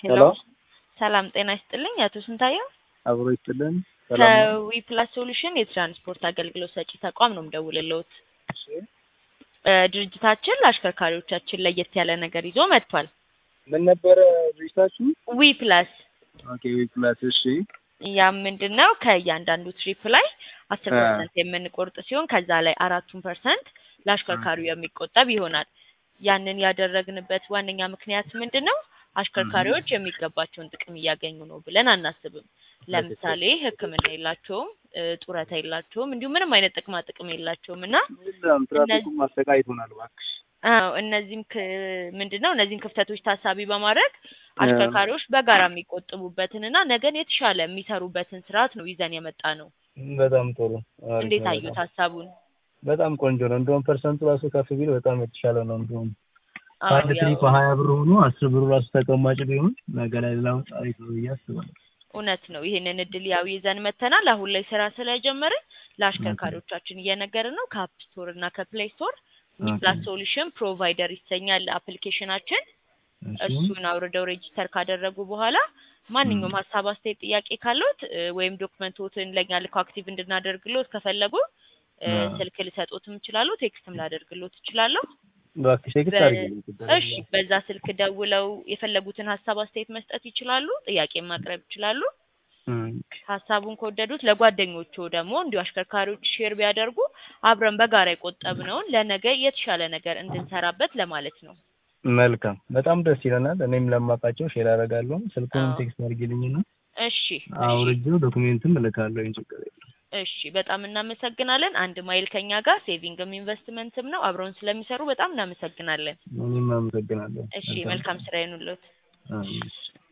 ሄሎ ሄሎ ሰላም ጤና ይስጥልኝ አቶ ስንታየው አብሮ ይስጥልን። ሰላም ነው? ከዊፕላስ ሶሉሽን የትራንስፖርት አገልግሎት ሰጪ ተቋም ነው የምደውልልዎት። እሺ። እ ድርጅታችን ለአሽከርካሪዎቻችን ለየት ያለ ነገር ይዞ መጥቷል። ምን ነበረ ድርጅታችሁ? ዊፕላስ ኦኬ ዊፕላስ። እሺ ያም ምንድን ነው ከእያንዳንዱ ትሪፕ ላይ አስር አ። ፐርሰንት የምንቆርጥ ሲሆን ከዛ ላይ አራቱን ፐርሰንት ለአሽከርካሪው የሚቆጠብ ይሆናል። ያንን ያደረግንበት ዋነኛ ምክንያት ምንድን ነው? አሽከርካሪዎች የሚገባቸውን ጥቅም እያገኙ ነው ብለን አናስብም። ለምሳሌ ሕክምና የላቸውም፣ እ ጡረታ የላቸውም፣ እንዲሁም ምንም አይነት ጥቅማ ጥቅም የላቸውም እና የለም ትራፊኩም አሰቃይቶናል እባክሽ። አዎ እነዚህም ክ- ምንድን ነው እነዚህን ክፍተቶች ታሳቢ በማድረግ አሽከርካሪዎች በጋራ የሚቆጥቡበትን እና ነገን የተሻለ የሚሰሩበትን ስርዓት ነው ይዘን የመጣ ነው። በጣም ጥሩ አሪፍ እንዴት ነው አዩት በጣም። ሀሳቡን? በጣም ቆንጆ ነው። እንደውም ፐርሰንቱ ራሱ ከፍ ቢል በጣም የተሻለ ነው። እንደውም አዎ ከአንድ ያው ትሪፕ ሀያ ብር ሆኖ አስር ብሩ ራሱ ተቀማጭ ቢሆን ነገ ላይ ለውጥ አሪፍ ነው ብዬ አስባለሁ። እውነት ነው። ይህንን እድል ያው ይዘን መተናል። አሁን ላይ ስራ ስለጀመርን ለአሽከርካሪዎቻችን እየነገርን ነው። ከአፕ ስቶር እና ከፕሌይ ስቶር ዊፕላስ ሶሉሽን ፕሮቫይደር ይሰኛል አፕሊኬሽናችን። እሺ እሱን አውርደው ሬጂስተር ካደረጉ በኋላ ማንኛውም ሀሳብ፣ አስተያየት፣ ጥያቄ ካለዎት እ ወይም ዶክመንቶትን ለእኛ ልከው አክቲቭ እንድናደርግሎት ከፈለጉ እ አዎ። ስልክ ልሰጦትም እችላለሁ፣ ቴክስትም ላደርግሎት እችላለሁ። እባክሽ ቴክስት በ- አድርጊልኝ። ችግር እሺ የለውም። በዛ ስልክ ደውለው የፈለጉትን ሀሳብ አስተያየት መስጠት ይችላሉ። ጥያቄ ማቅረብ ይችላሉ። እም፣ ሀሳቡን ከወደዱት ለጓደኞቹ ደግሞ እንዲሁ አሽከርካሪዎች ሼር ቢያደርጉ አብረን በጋራ የቆጠብነውን ለነገ የተሻለ ነገር እንድንሰራበት ለማለት ነው። መልካም በጣም ደስ ይለናል። እኔም ለማውቃቸው ሼር አደርጋለሁ። ስልኩንም አዎ። ቴክስት አድርጊልኝና እሺ እሺ አውርጄው ዶክሜንትም እልካለሁ። ችግር የለም። እሺ በጣም እናመሰግናለን። አንድ ማይል ከኛ ጋር ሴቪንግም ኢንቨስትመንትም ነው። አብረውን ስለሚሰሩ በጣም እናመሰግናለን። እኔም አመሰግናለሁ። እሺ መልካም ስራ ይሁንልዎት። አሜን።